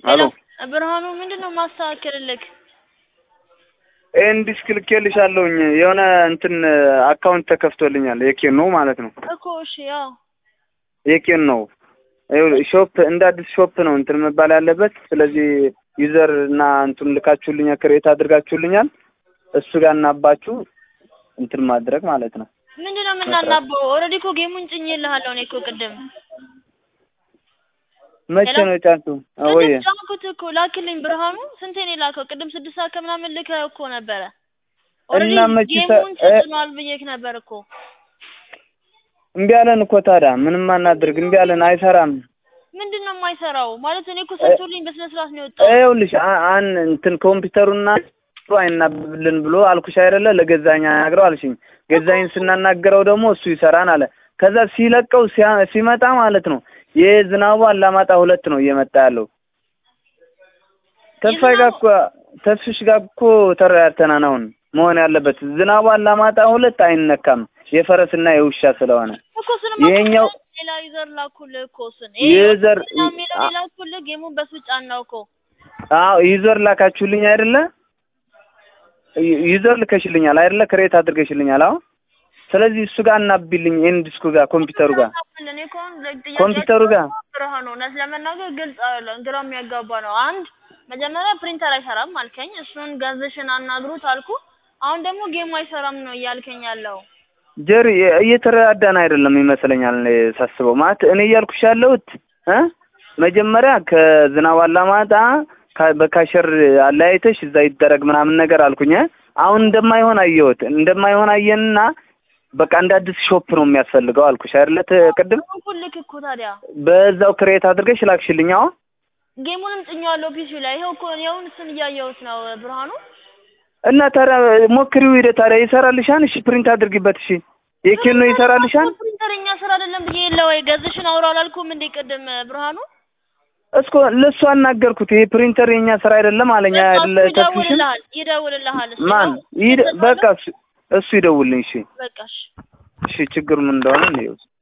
አሎ ብርሃኑ ምንድን ነው ማስተካከልልክ? ይህን ዲስክ ልኬልሻለሁኝ የሆነ እንትን አካውንት ተከፍቶልኛል የኬን ነው ማለት ነው እኮ እሺ፣ ያው የኬን ነው ሾፕ እንደ አዲስ ሾፕ ነው እንትን መባል ያለበት። ስለዚህ ዩዘር እና እንትን ልካችሁልኛል ክሬት አድርጋችሁልኛል እሱ ጋር እናባችሁ እንትን ማድረግ ማለት ነው። ምንድን ነው የምናናበው? ኦልሬዲ እኮ ጌሙን ጭኜልሃለሁ እኔ እኮ ቅድም መቼ ሄሎ? ነው የጫንቱ? ወይ ቅድም ጫንኩት እኮ ላክልኝ። ብርሃኑ ስንቴ ነው የላከው? ቅድም ስድስት ሰዓት ከምናምን ልከህ እኮ ነበረ። ኦልሬዲ እና መቼ ሰ- ጌሙን እ- ተጭኗል ብዬክ ነበር እኮ እምቢ አለን እኮ ታዲያ ምንም አናድርግ። እምቢ አለን አይሰራም። ምንድን ነው የማይሰራው? ማለት እኔ እኮ ሰርቶልኝ በስነ ስርዓት ነው የወጣው። ይኸውልሽ አ- አን እንትን ኮምፒውተሩና አይናብብልን ብሎ አልኩሽ አይደለ? ለገዛኝ አናግረው አልሽኝ። ገዛኝ ስናናገረው ደግሞ እሱ ይሰራን አለ። ከዛ ሲለቀው ሲያ- ሲመጣ ማለት ነው የዝናቡ አላማጣ ሁለት ነው እየመጣ ያለው። ተስፋዬ ጋር እኮ ተስፍሽ ጋር እኮ ተረዳድተናል። አሁን መሆን ያለበት ዝናቡ አላማጣ ሁለት አይነካም የፈረስና የውሻ ስለሆነ እኮ ስንማ ይሄኛው ሌላ ዩዘር ላኩልህ እኮ ስን ዩዘር የሚለው ላኩልህ ጌሙን በስዊጭ አናው እኮ አዎ ዩዘር ላካችሁልኝ አይደለ? ዩ- ዩዘር ልከሽልኛል አይደለ? ክሬት አድርገሽልኛል። አዎ ስለዚህ እሱ ጋር እናብልኝ ኤን ዲስኩ ጋር ኮምፒውተሩ ጋር እኔ እኮ አሁን ጥያቄ ኮምፒውተሩ ጋር ብርሃኑ እውነት ለመናገር ግልጽ አይደለም፣ ግራ የሚያጋባ ነው። አንድ መጀመሪያ ፕሪንተር አይሰራም አልከኝ፣ እሱን ገዝሽን አናግሩት አልኩ። አሁን ደግሞ ጌሙ አይሰራም ነው እያልከኝ ያለው። ጀሪ እየተረዳዳን አይደለም ይመስለኛል እኔ ሳስበው። ማለት እኔ እያልኩሽ ያለሁት እ መጀመሪያ ከዝናብ አላማጣ ካ- በካሸር አለያይተሽ እዛ ይደረግ ምናምን ነገር አልኩኝ። እ? አሁን እንደማይሆን አየሁት። እንደማይሆን አየንና በቃ እንደ አዲስ ሾፕ ነው የሚያስፈልገው አልኩሽ አይደለ? ት- ቅድም ኩልክ እኮ ታዲያ በዛው ክሬት አድርገሽ ላክሽልኝ። አዎ ጌሙንም ጭኛዋለሁ ፒሲ ላይ ይኸው እኮ ይኸውን እሱን እያየሁት ነው ብርሃኑ። እና ታዲያ ሞክሪው ሂደ ታዲያ ይሰራልሻን? እሺ ፕሪንት አድርጊበት። እሺ የኬን ነው ይሰራልሻን? ፕሪንተር እኛ ስራ አይደለም ብዬ የለ ወይ ገዝሽን አውራ አላልኩም እንዴ ቅድም ብርሃኑ? እስኮ ለእሱ አናገርኩት። ይሄ ፕሪንተር የኛ ስራ አይደለም አለኛ በቃ አይደለ? እሱ ተስፍሽን ይደውልልሃል ይደውልልሃል። እሱ ማን ነው ይደ ይደውልልሃል። በቃ እሱ እሱ ይደውልልኝ። እሺ በቃ እሺ እሺ ችግሩ ምን እንደሆነ ነው